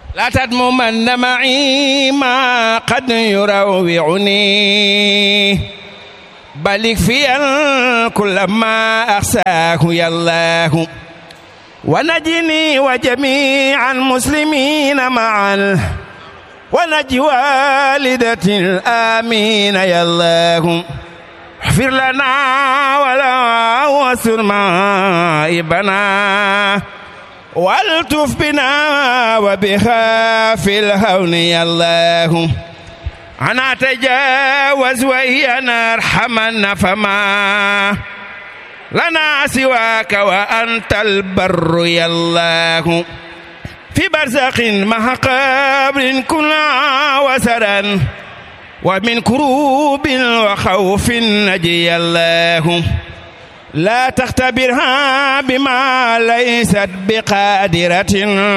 لا تدممن معي ما قد يروعني بل اكفيا كل ما أخساه يا الله ونجني وجميع المسلمين معا ونجي والدتي الآمين يا الله اغفر لنا ولا وسر مائبنا والتف بنا وبها في الهون يا الله أنا تجاوز وإيانا ارحمنا فما لنا سواك وأنت البر يا الله في برزخ مع قبر كنا وسرا ومن كروب وخوف نجي الله لا تختبرها بما ليست بقادرة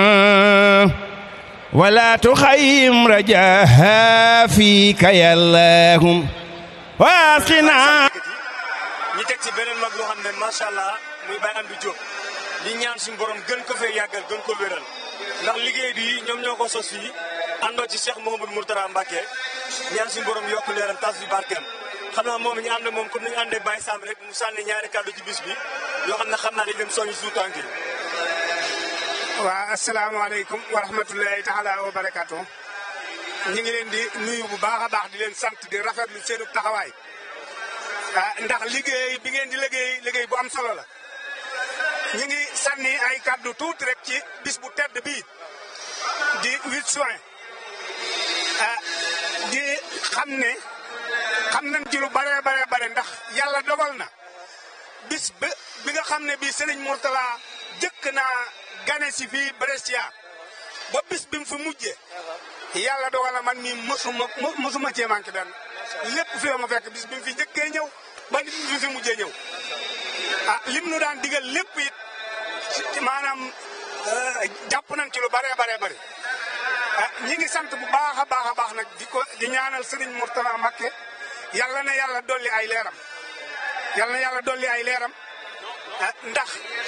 ولا تخيم رجاها فيك يا الله واسقنا ñi teg ci beneen mag loo xam ne macha allah muy Baye Amdi Diop di ñaan suñu borom gën ko fee yàggal gën ko wéral ndax liggéey bi ñoom ñoo ko sos fii àndoo ci Cheikh Mouhamadou Mourtala Mbacke ñaan suñu borom yokk leeram tas bi barkeem xam naa moom ñu ànd moom comme ni ñu àndee Baye Sam rek mu sànni ñaari kàddu ci bis bi yoo xam ne xam naa dañ leen soññ suñu tànk yi. waa asalaamaaleykum wa rahmatulahi taala wa barakaatu. ñu ngi leen di nuyu bu baax a baax di leen sant di rafetlu seenu taxawaay. ah ndax liggéey bi ngeen di liggéey liggéey bu am solo la. ñu ngi sànni ay kàddu tuuti rek ci bis bu tedd bii di 8 juin. ah di xam ne xam nañ ci lu bare bare bare ndax yàlla dogal na bis bi bi nga xam ne bii Serigne Mourtala jëkk naa gane si fii Brescia ba bis bi mu fi mujjee yàlla dogal na man mii mosuma mosuma cee manqué benn lépp fi ma fekk bis bi mu fi njëkkee ñëw ba nit mu fi mujjee ñëw ah lim nu daan digal lépp it maanaam jàpp nañ ci lu bare bare bare ah ñi ngi sant bu baax a baax a baax nag di ko di ñaanal Serigne Mourtala Mbacké yàlla na yàlla dolli ay leeram yàlla na yàlla dolli ay leeram ndax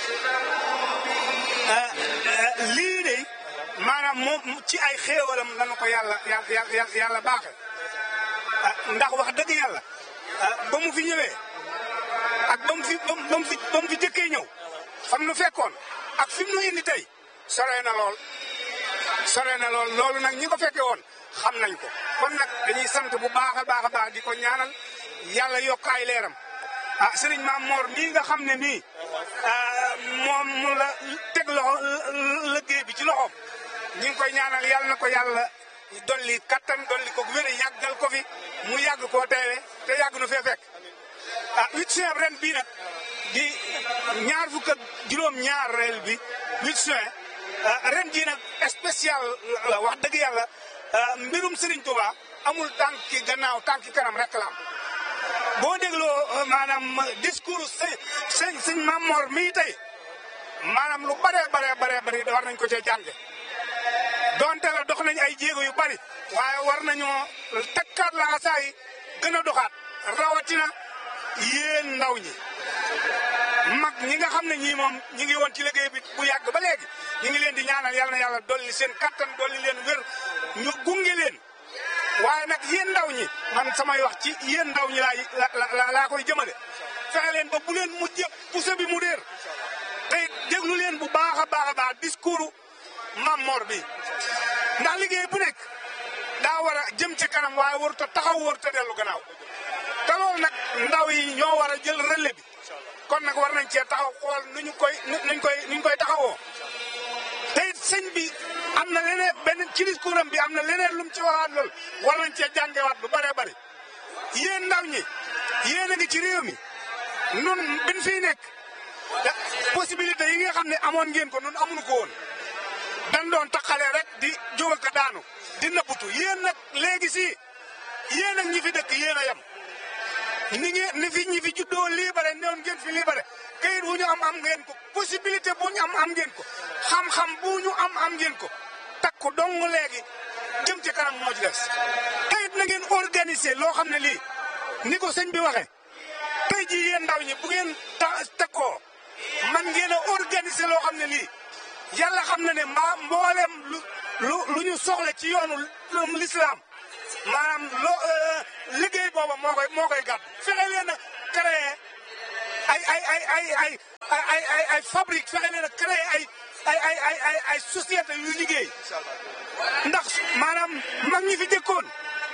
lii de maanaam moom ci ay xéewalam lañu ko yàlla yàlla yàlla baaxe ndax wax dëgg yàlla ba mu fi ñëwee ak ba mu fi ba mu fi ba mu fi jëkkee ñëw fam nu fekkoon ak fi mu nu indi tey sore na lool sore na lool loolu nag ñi ko fekke woon xam nañ ko kon nag dañuy sant bu baax a baax a baax di ko ñaanal yàlla yokk ay leeram ah sëriñ Maam Mor mii nga xam ne nii moom mu la teg loxo liggéey bi ci loxoom ñi ngi koy ñaanal yàlla na ko yàlla dolli kattan dolli ko wér yàggal ko fi mu yàgg koo teewe te yàgg nu fee fekk ah huit juin ren bii nag di ñaar fukk ak juróom ñaar reel bi huit juin ren jii nag spécial la wax dëgg yàlla mbirum Serigne Touba amul tànki gannaaw tànki kanam rek la am boo dégloo maanaam discours sëñ sëñ sëñ Mamor mii tey maanaam lu bare bare bare bari war nañ ko cee jànge donte la dox nañ ay jéego yu bari waaye war nañoo takkaat la xasaay gën a doxaat rawatina yéen ndaw ñi mag ñi nga xam ne ñii moom ñi ngi woon ci liggéey bi bu yàgg ba léegi ñi ngi leen di ñaanal yàlla na yàlla dolli seen kattan dolli leen wér ñu gunge leen waaye nag yéen ndaw ñi man samay wax ci yéen ndaw ñi laay la laa koy jëmale fexe leen ba bu leen mujjee pousse bi mu réer tey déglu leen bu baax a baax a baax discours Mam Mor bi ndax liggéey bu nekk daa war a jëm ci kanam waaye warut a taxaw warut a dellu gannaaw te loolu nag ndaw yi ñoo war a jël relais bi kon nag war nañ cee taxaw xool nu ñu koy nuñ koy nuñ koy taxawoo te it sëñ bi am na leneen benn ci discours am bi am na leneen lu mu ci waxaat lool war nañ cee jàngewaat bu bëree bëri yéen ndaw ñi yéen a ngi ci réew mi nun bin fii nekk possibilité yi nga xam ne amoon ngeen ko nun amuñu ko woon dan doon taxalee rek di jóg ko daanu di nëbbutu yéen nag léegi si yéen ak ñi fi dëkk yéen a yem ni ngeen ni fi ñi fi juddoo libéré newoon ngeen fi libéré kayit bu ñu am am ngeen ko possibilité bu ñu am am ngeen ko xam-xam bu ñu am am ngeen ko takku dong léegi jëm ci kanam moo ci des kayit na ngeen organiser loo xam ne lii ni ko sëñ bi waxee tey jii yéen ndaw ñi bu ngeen ta takkoo man ngeen a organiser loo xam ne lii yàlla xam na ne mbaa mboolem lu lu lu ñu soxla ci yoonu l'islam maanaam loo liggéey booba moo koy moo koy gàtt fexe leen a créé ay ay ay ay ay ay ay ay fabrique fexe leen a créé ay ay ay ay ay ay société yu liggéey ndax maanaam mag ñi fi jëkkoon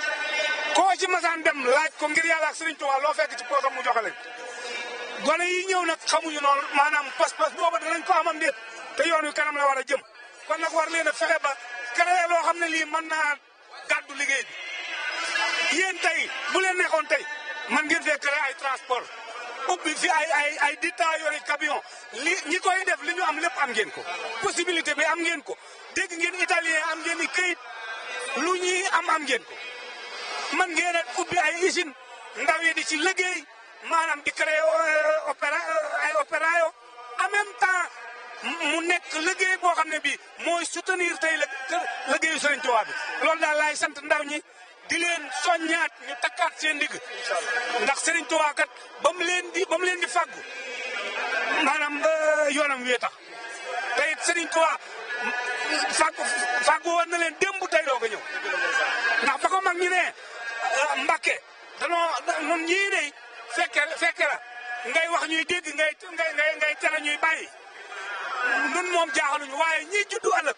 koo ci masaan dem laaj ko ngir yàlla ak Sëriñ Tuubaa loo fekk ci poosam mu joxe leen gone yi ñëw nag xamuñu noonu maanaam pas-pas booba danañ ko amam déet te yoon wi kanam la war a jëm kon nag war leen a fexe ba créé loo xam ne lii mën naa gàddu liggéey bi yéen tey bu leen nekkoon tey man ngeen fee créé ay transport ubbi fi ay ay ay dita yori camion li ñi koy def li ñu am lépp am ngeen ko possibilité bi am ngeen ko dégg ngeen italien am ngeen i këyit lu ñuy am am ngeen ko man ngeen a ubbi ay usine ndaw yi di ci liggéey maanaam di créé opéra ay opéra yo en même temps mu nekk liggéey boo xam ne bii mooy soutenir tey la liggéeyu Sëriñ Tuubaa bi loolu daal laay sant ndaw ñi di leen soññaat ñu takkaat seen ndigg ndax Sëriñ Tuubaa kat ba mu leen di ba mu leen di fàggu maanaam yoonam wee tax te it Sëriñ Tuubaa fàggu fàggu woon na leen démb tey doo ko ñëw ndax ba ko mag ñi ne Mbàkke danoo nun ñii de fekke fekke la ngay wax ñuy dégg ngay ngay ngay ngay tere ñuy bàyyi nun moom jaaxaluñu waaye ñi juddu ëllëg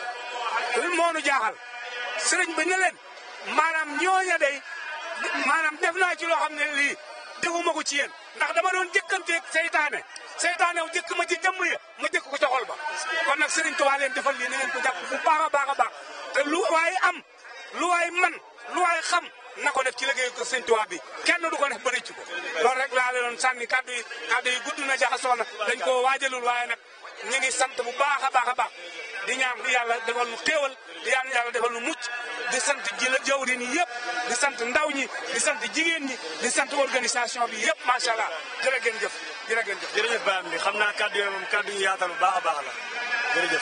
lu moonu jaaxal sëriñ bi ne leen maanaam ñooña day maanaam def naa ci loo xam ne lii defuma ko ci yéen ndax dama doon jëkkanteeg seytaane seytaane wu jëkk ma ci jëmm ya ma jëkk ko ca xol ba kon nag sëriñ Tuubaa leen defal lii na ngeen ko jàpp bu baax a baax a baax te lu waay am lu waay man lu waay xam na ko def ci liggéey ko sëriñ Tuubaa bi kenn du ko def ba rëcc ko loolu rek laa leen doon sànni kàddu yi kàddu yi gudd na jaxasoo na dañ koo waajalul waaye nag ñu ngi sant bu baax a baax a baax di ñaan di yàlla defal nu xéewal di ñaan yàlla defal nu mucc di sant ji la jawrin yi yëpp di sant ndaw ñi di sant jigéen ñi di sant organisation bi yëpp macha allah jërë ngeen jëf jërë ngeen jëf. jërëjëf Baye Amady xam naa kàddu yooyu moom kàddu yu yaatal bu baax a baax la jërëjëf.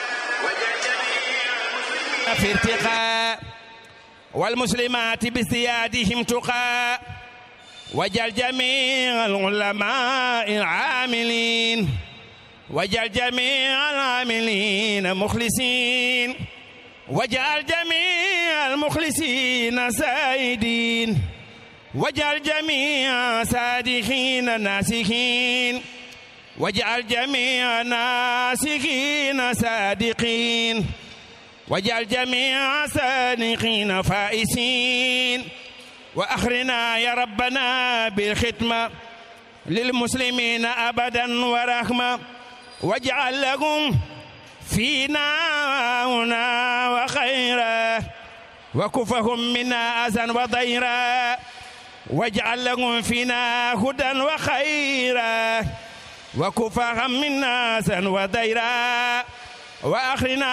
في ارتقاء والمسلمات بازديادهم تقى وجل جميع العلماء العاملين وجعل جميع العاملين مخلصين وجعل جميع المخلصين سائدين وجعل جميع صادقين ناسخين وجعل جميع ناسخين صادقين وجعل جميع صادقين فائسين وأخرنا يا ربنا بالختمة للمسلمين أبدا ورحمة واجعل لهم فينا هنا وخيرا وكفهم منا أذى وضيرا واجعل لهم فينا هدى وخيرا وكفهم منا أذى وضيرا وأخرنا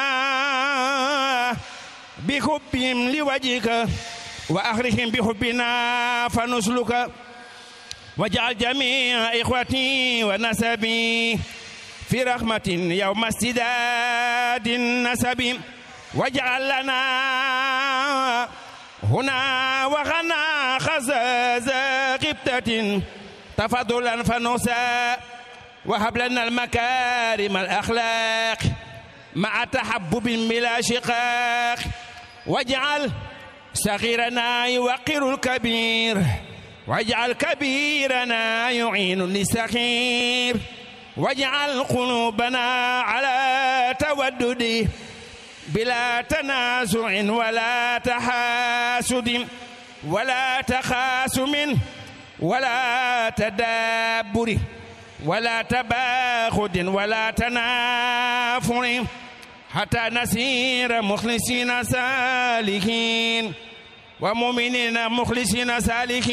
بحبهم لوجهك وأخرهم بحبنا فنسلك واجعل جميع إخوتي ونسبي في رحمة يوم استداد النسب واجعل لنا هنا وغنا خزاز غبتة تفضلا فنسى وهب لنا المكارم الأخلاق مع تحبب بلا شقاق واجعل صغيرنا يوقر الكبير واجعل كبيرنا يعين للسخير واجعل قلوبنا على تودد بلا تنازع ولا تحاسد ولا تخاسم ولا تدابر ولا تباخد ولا تنافر حتى نسير مخلصين سالكين ومؤمنين مخلصين سالكين